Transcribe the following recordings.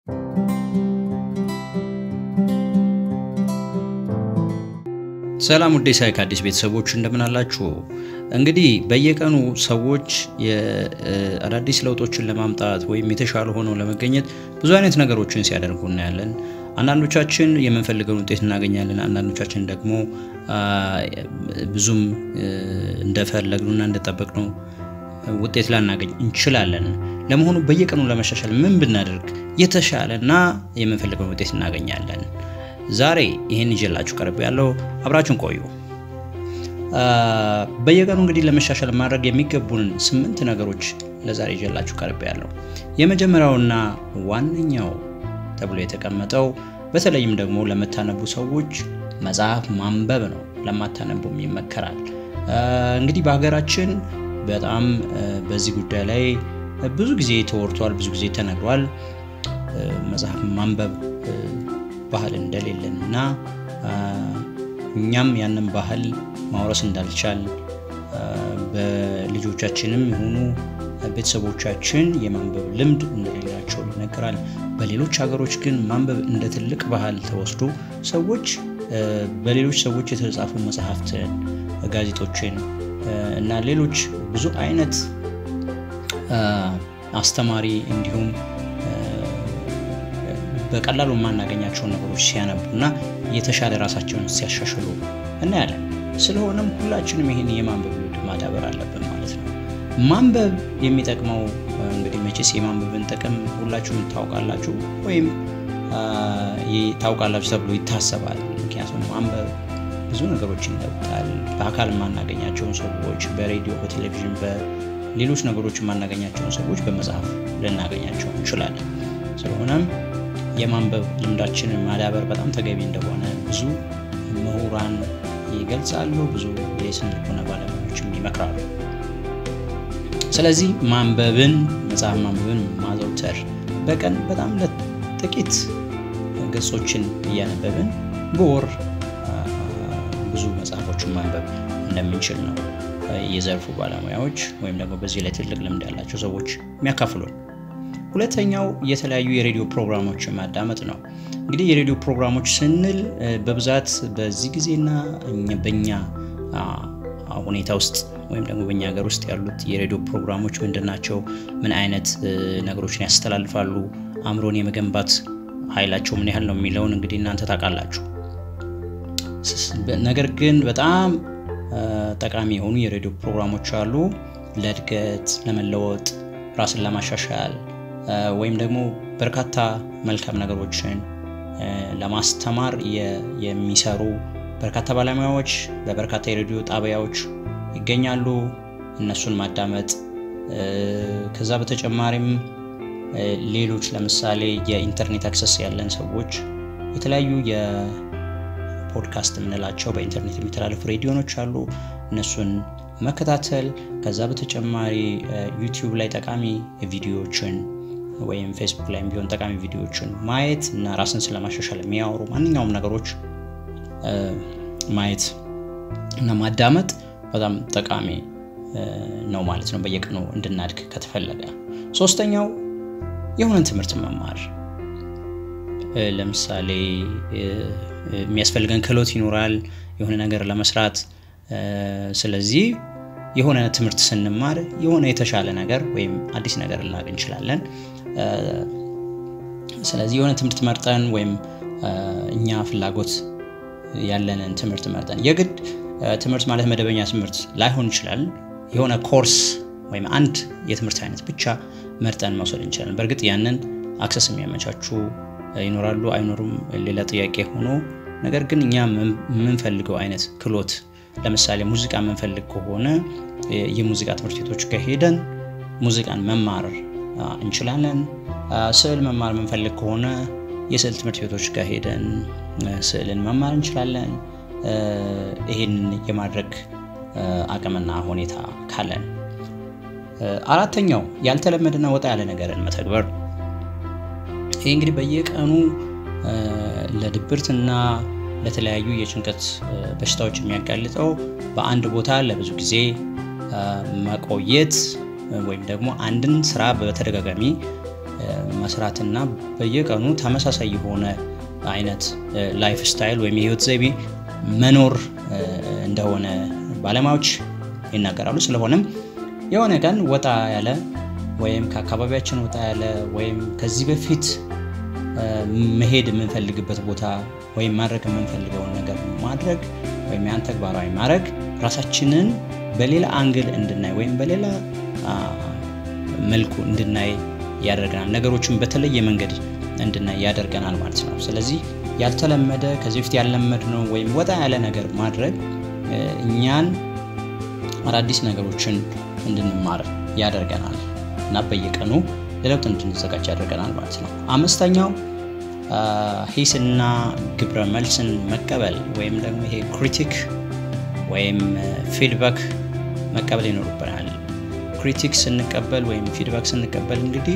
ሰላም ውዴ ሳይክ አዲስ ቤተሰቦች እንደምን አላችሁ? እንግዲህ በየቀኑ ሰዎች አዳዲስ ለውጦችን ለማምጣት ወይም የተሻለ ሆነው ለመገኘት ብዙ አይነት ነገሮችን ሲያደርጉ እናያለን። አንዳንዶቻችን የምንፈልገውን ውጤት እናገኛለን። አንዳንዶቻችን ደግሞ ብዙም እንደፈለግነውና እንደጠበቅነው ውጤት ላናገኝ እንችላለን። ለመሆኑ በየቀኑ ለመሻሻል ምን ብናደርግ የተሻለና የምንፈልገውን ውጤት እናገኛለን? ዛሬ ይህን ይዤላችሁ ቀርብ ያለው አብራችሁን ቆዩ። በየቀኑ እንግዲህ ለመሻሻል ማድረግ የሚገቡንን ስምንት ነገሮች ለዛሬ ይዤላችሁ ቀርብ ያለው የመጀመሪያውና ዋነኛው ተብሎ የተቀመጠው በተለይም ደግሞ ለምታነቡ ሰዎች መጽሐፍ ማንበብ ነው። ለማታነቡም ይመከራል። እንግዲህ በሀገራችን በጣም በዚህ ጉዳይ ላይ ብዙ ጊዜ ተወርቷል፣ ብዙ ጊዜ ተነግሯል። መጽሐፍ ማንበብ ባህል እንደሌለን እና እኛም ያንን ባህል ማውረስ እንዳልቻል በልጆቻችንም የሆኑ ቤተሰቦቻችን የማንበብ ልምድ እንደሌላቸው ይነገራል። በሌሎች ሀገሮች ግን ማንበብ እንደ ትልቅ ባህል ተወስዶ ሰዎች በሌሎች ሰዎች የተጻፉ መጽሐፍትን፣ ጋዜጦችን እና ሌሎች ብዙ አይነት አስተማሪ እንዲሁም በቀላሉ የማናገኛቸውን ነገሮች ሲያነቡ እና የተሻለ ራሳቸውን ሲያሻሽሉ እናያለን። ስለሆነም ሁላችንም ይህን የማንበብ ልምድ ማዳበር አለብን ማለት ነው። ማንበብ የሚጠቅመው እንግዲህ መቼስ የማንበብን ጥቅም ሁላችሁም ታውቃላችሁ ወይም ታውቃላችሁ ተብሎ ይታሰባል። ምክንያቱም ማንበብ ብዙ ነገሮችን ይለውጣል። በአካል የማናገኛቸውን ሰዎች በሬዲዮ፣ በቴሌቪዥን፣ በሌሎች ነገሮች የማናገኛቸውን ሰዎች በመጽሐፍ ልናገኛቸው እንችላለን። ስለሆነም የማንበብ ልምዳችንን ማዳበር በጣም ተገቢ እንደሆነ ብዙ ምሁራን ይገልጻሉ። ብዙ የስነ ልቦና ባለሙያዎችም ይመክራሉ። ስለዚህ ማንበብን መጽሐፍ ማንበብን ማዘውተር በቀን በጣም ለጥቂት ገጾችን እያነበብን በወር ብዙ መጽሐፎችን ማንበብ እንደምንችል ነው የዘርፉ ባለሙያዎች ወይም ደግሞ በዚህ ላይ ትልቅ ልምድ ያላቸው ሰዎች የሚያካፍሉን። ሁለተኛው የተለያዩ የሬዲዮ ፕሮግራሞችን ማዳመጥ ነው። እንግዲህ የሬዲዮ ፕሮግራሞች ስንል በብዛት በዚህ ጊዜና በኛ ሁኔታ ውስጥ ወይም ደግሞ በኛ ሀገር ውስጥ ያሉት የሬዲዮ ፕሮግራሞች ምንድን ናቸው? ምን አይነት ነገሮችን ያስተላልፋሉ? አእምሮን የመገንባት ኃይላቸው ምን ያህል ነው የሚለውን እንግዲህ እናንተ ታውቃላችሁ። ነገር ግን በጣም ጠቃሚ የሆኑ የሬዲዮ ፕሮግራሞች አሉ። ለእድገት፣ ለመለወጥ፣ ራስን ለማሻሻል ወይም ደግሞ በርካታ መልካም ነገሮችን ለማስተማር የሚሰሩ በርካታ ባለሙያዎች በበርካታ የሬዲዮ ጣቢያዎች ይገኛሉ። እነሱን ማዳመጥ ከዛ በተጨማሪም ሌሎች ለምሳሌ የኢንተርኔት አክሰስ ያለን ሰዎች የተለያዩ የፖድካስት የምንላቸው በኢንተርኔት የሚተላለፉ ሬዲዮኖች አሉ። እነሱን መከታተል ከዛ በተጨማሪ ዩቲዩብ ላይ ጠቃሚ ቪዲዮዎችን ወይም ፌስቡክ ላይም ቢሆን ጠቃሚ ቪዲዮዎችን ማየት እና ራስን ስለማሻሻል የሚያወሩ ማንኛውም ነገሮች ማየት እና ማዳመጥ በጣም ጠቃሚ ነው ማለት ነው፣ በየቀኑ እንድናድግ ከተፈለገ። ሶስተኛው የሆነን ትምህርት መማር፣ ለምሳሌ የሚያስፈልገን ክህሎት ይኖራል የሆነ ነገር ለመስራት። ስለዚህ የሆነ ትምህርት ስንማር የሆነ የተሻለ ነገር ወይም አዲስ ነገር ልናገኝ እንችላለን። ስለዚህ የሆነ ትምህርት መርጠን ወይም እኛ ፍላጎት ያለንን ትምህርት መርጠን የግድ ትምህርት ማለት መደበኛ ትምህርት ላይሆን ይችላል። የሆነ ኮርስ ወይም አንድ የትምህርት አይነት ብቻ መርጠን መውሰድ እንችላለን። በእርግጥ ያንን አክሰስ የሚያመቻቹ ይኖራሉ አይኖሩም ሌላ ጥያቄ ሆኖ፣ ነገር ግን እኛ የምንፈልገው አይነት ክህሎት ለምሳሌ ሙዚቃ የምንፈልግ ከሆነ የሙዚቃ ትምህርት ቤቶች ከሄደን ሙዚቃን መማር እንችላለን። ስዕል መማር የምንፈልግ ከሆነ የስዕል ትምህርት ቤቶች ጋር ሄደን ስዕልን መማር እንችላለን። ይህን የማድረግ አቅምና ሁኔታ ካለን። አራተኛው ያልተለመደና ወጣ ያለ ነገርን መተግበር። ይህ እንግዲህ በየቀኑ ለድብርትና ለተለያዩ የጭንቀት በሽታዎች የሚያጋልጠው በአንድ ቦታ ለብዙ ጊዜ መቆየት ወይም ደግሞ አንድን ስራ በተደጋጋሚ መስራትና በየቀኑ ተመሳሳይ የሆነ አይነት ላይፍ ስታይል ወይም የህይወት ዘይቤ መኖር እንደሆነ ባለሙያዎች ይናገራሉ። ስለሆነም የሆነ ቀን ወጣ ያለ ወይም ከአካባቢያችን ወጣ ያለ ወይም ከዚህ በፊት መሄድ የምንፈልግበት ቦታ ወይም ማድረግ የምንፈልገውን ነገር ማድረግ ወይም ያን ተግባራዊ ማድረግ ራሳችንን በሌላ አንግል እንድናይ ወይም በሌላ መልኩ እንድናይ ያደርገናል። ነገሮችን በተለየ መንገድ እንድናይ ያደርገናል ማለት ነው። ስለዚህ ያልተለመደ ከዚህ በፊት ያልለመድነው ወይም ወጣ ያለ ነገር ማድረግ እኛን አዳዲስ ነገሮችን እንድንማር ያደርገናል እና በየቀኑ ለለውጥ እንድንዘጋጅ ያደርገናል ማለት ነው። አምስተኛው ሂስና ግብረ መልስን መቀበል ወይም ደግሞ ይሄ ክሪቲክ ወይም ፊድባክ መቀበል ይኖርብናል። ክሪቲክ ስንቀበል ወይም ፊድባክ ስንቀበል እንግዲህ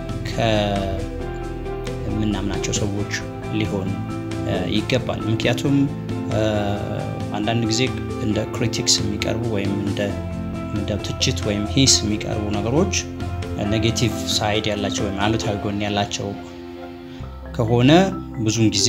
ከምናምናቸው ሰዎች ሊሆን ይገባል። ምክንያቱም አንዳንድ ጊዜ እንደ ክሪቲክስ የሚቀርቡ ወይም እንደ ትችት ወይም ሂስ የሚቀርቡ ነገሮች ኔጌቲቭ ሳይድ ያላቸው ወይም አሉታዊ ጎን ያላቸው ከሆነ ብዙውን ጊዜ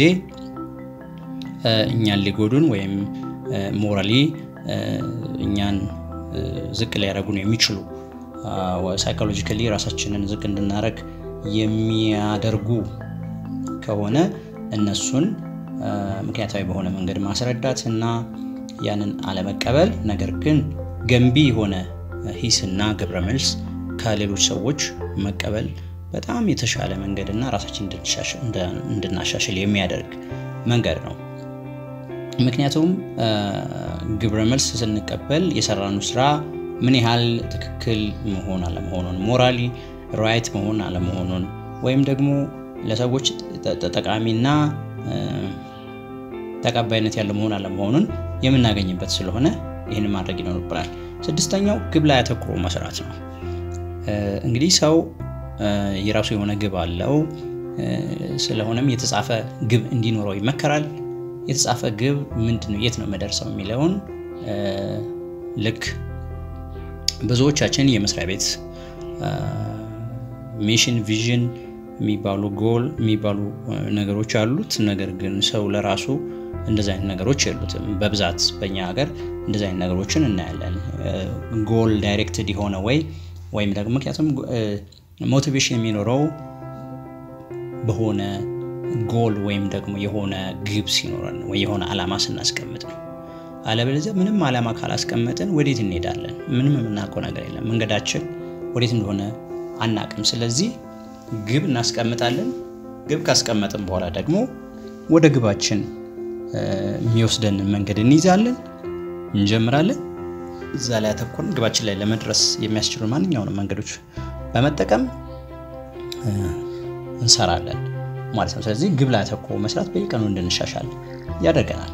እኛን ሊጎዱን ወይም ሞራሊ እኛን ዝቅ ሊያደርጉን የሚችሉ ሳይኮሎጂካሊ ራሳችንን ዝቅ እንድናደርግ የሚያደርጉ ከሆነ እነሱን ምክንያታዊ በሆነ መንገድ ማስረዳት እና ያንን አለመቀበል፣ ነገር ግን ገንቢ የሆነ ሂስና ግብረ መልስ ከሌሎች ሰዎች መቀበል በጣም የተሻለ መንገድ እና ራሳችን እንድናሻሽል የሚያደርግ መንገድ ነው። ምክንያቱም ግብረ መልስ ስንቀበል የሰራነው ስራ ምን ያህል ትክክል መሆን አለመሆኑን፣ ሞራሊ ራይት መሆን አለመሆኑን ወይም ደግሞ ለሰዎች ጠቃሚና ተቀባይነት ያለው መሆን አለመሆኑን የምናገኝበት ስለሆነ ይህን ማድረግ ይኖርብናል። ስድስተኛው ግብ ላይ አተኩሮ መስራት ነው። እንግዲህ ሰው የራሱ የሆነ ግብ አለው። ስለሆነም የተጻፈ ግብ እንዲኖረው ይመከራል። የተጻፈ ግብ ምንድን ነው? የት ነው መደርሰው የሚለውን ልክ ብዙዎቻችን የመስሪያ ቤት ሚሽን፣ ቪዥን የሚባሉ ጎል የሚባሉ ነገሮች አሉት። ነገር ግን ሰው ለራሱ እንደዚ አይነት ነገሮች የሉትም። በብዛት በእኛ ሀገር እንደዚ አይነት ነገሮችን እናያለን። ጎል ዳይሬክትድ የሆነ ወይ ወይም ደግሞ ምክንያቱም ሞቲቬሽን የሚኖረው በሆነ ጎል ወይም ደግሞ የሆነ ግብ ሲኖረን ወይ የሆነ ዓላማ ስናስቀምጥ ነው። አለበለዚያ ምንም ዓላማ ካላስቀመጥን ወዴት እንሄዳለን? ምንም የምናውቀው ነገር የለም። መንገዳችን ወዴት እንደሆነ አናቅም። ስለዚህ ግብ እናስቀምጣለን። ግብ ካስቀመጥን በኋላ ደግሞ ወደ ግባችን የሚወስደን መንገድ እንይዛለን፣ እንጀምራለን። እዛ ላይ ያተኮርን ግባችን ላይ ለመድረስ የሚያስችሉ ማንኛውንም መንገዶች በመጠቀም እንሰራለን ማለት ነው። ስለዚህ ግብ ላይ አተኮሮ መስራት በየቀኑ እንድንሻሻል ያደርገናል።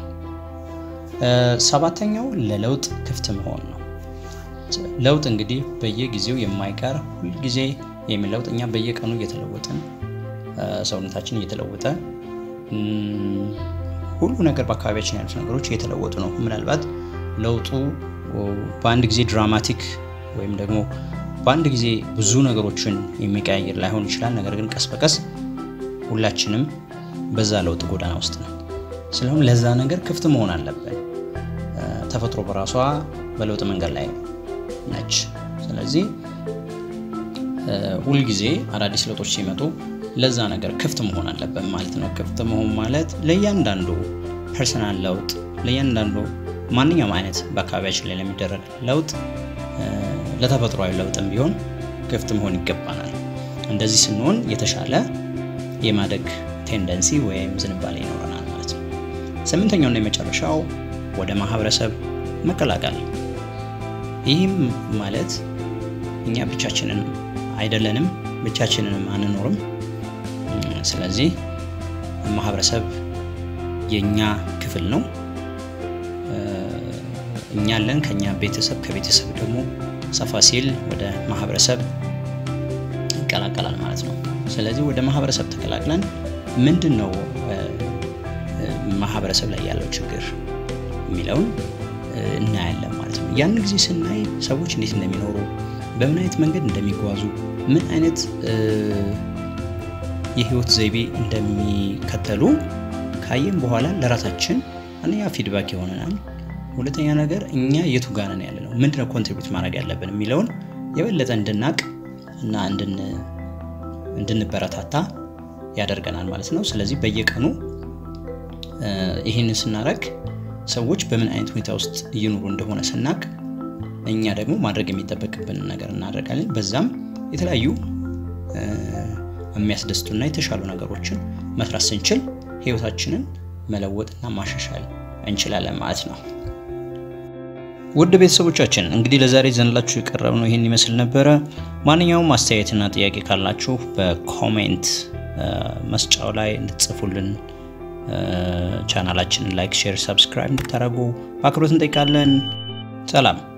ሰባተኛው ለለውጥ ክፍት መሆን ነው። ለውጥ እንግዲህ በየጊዜው የማይቀር ሁልጊዜ የሚለውጥ እኛ በየቀኑ እየተለወጥን ሰውነታችን እየተለወጠ ሁሉ ነገር በአካባቢያችን ያሉት ነገሮች እየተለወጡ ነው። ምናልባት ለውጡ በአንድ ጊዜ ድራማቲክ ወይም ደግሞ በአንድ ጊዜ ብዙ ነገሮችን የሚቀያየር ላይሆን ይችላል። ነገር ግን ቀስ በቀስ ሁላችንም በዛ ለውጥ ጎዳና ውስጥ ነው። ስለሆነ ለዛ ነገር ክፍት መሆን አለብን። ተፈጥሮ በራሷ በለውጥ መንገድ ላይ ነች። ስለዚህ ሁልጊዜ አዳዲስ ለውጦች ሲመጡ ለዛ ነገር ክፍት መሆን አለብን ማለት ነው። ክፍት መሆን ማለት ለእያንዳንዱ ፐርሰናል ለውጥ፣ ለእያንዳንዱ ማንኛውም አይነት በአካባቢያችን ላይ ለሚደረግ ለውጥ፣ ለተፈጥሯዊ ለውጥም ቢሆን ክፍት መሆን ይገባናል። እንደዚህ ስንሆን የተሻለ የማደግ ቴንደንሲ ወይም ዝንባሌ ይኖረናል ማለት ነው። ስምንተኛውና የመጨረሻው ወደ ማህበረሰብ መቀላቀል። ይህም ማለት እኛ ብቻችንን አይደለንም፣ ብቻችንንም አንኖርም። ስለዚህ ማህበረሰብ የእኛ ክፍል ነው። እኛ አለን፣ ከኛ ቤተሰብ፣ ከቤተሰብ ደግሞ ሰፋ ሲል ወደ ማህበረሰብ ይቀላቀላል ማለት ነው። ስለዚህ ወደ ማህበረሰብ ተቀላቅለን ምንድን ነው ማህበረሰብ ላይ ያለው ችግር የሚለውን እናያለን ማለት ነው። ያን ጊዜ ስናይ ሰዎች እንዴት እንደሚኖሩ፣ በምን አይነት መንገድ እንደሚጓዙ፣ ምን አይነት የህይወት ዘይቤ እንደሚከተሉ ካየን በኋላ ለራሳችን አንደኛ ፊድባክ ይሆነናል። ሁለተኛ ነገር እኛ የቱ ጋር ነን ያለ ነው፣ ምንድነው ኮንትሪቢዩት ማድረግ ያለብን የሚለውን የበለጠ እንድናቅ እና እንድንበረታታ ያደርገናል ማለት ነው። ስለዚህ በየቀኑ ይህንን ስናደርግ ሰዎች በምን አይነት ሁኔታ ውስጥ እየኖሩ እንደሆነ ስናቅ እኛ ደግሞ ማድረግ የሚጠበቅብንን ነገር እናደርጋለን። በዛም የተለያዩ የሚያስደስቱና የተሻሉ ነገሮችን መስራት ስንችል ህይወታችንን መለወጥና ማሻሻል እንችላለን ማለት ነው። ውድ ቤተሰቦቻችን እንግዲህ ለዛሬ ዘንላችሁ የቀረብ ነው ይህን ይመስል ነበረ። ማንኛውም አስተያየትና ጥያቄ ካላችሁ በኮሜንት መስጫው ላይ እንድትጽፉልን ቻናላችንን ላይክ፣ ሼር፣ ሰብስክራይብ እንድታደርጉ በአክብሮት እንጠይቃለን። ሰላም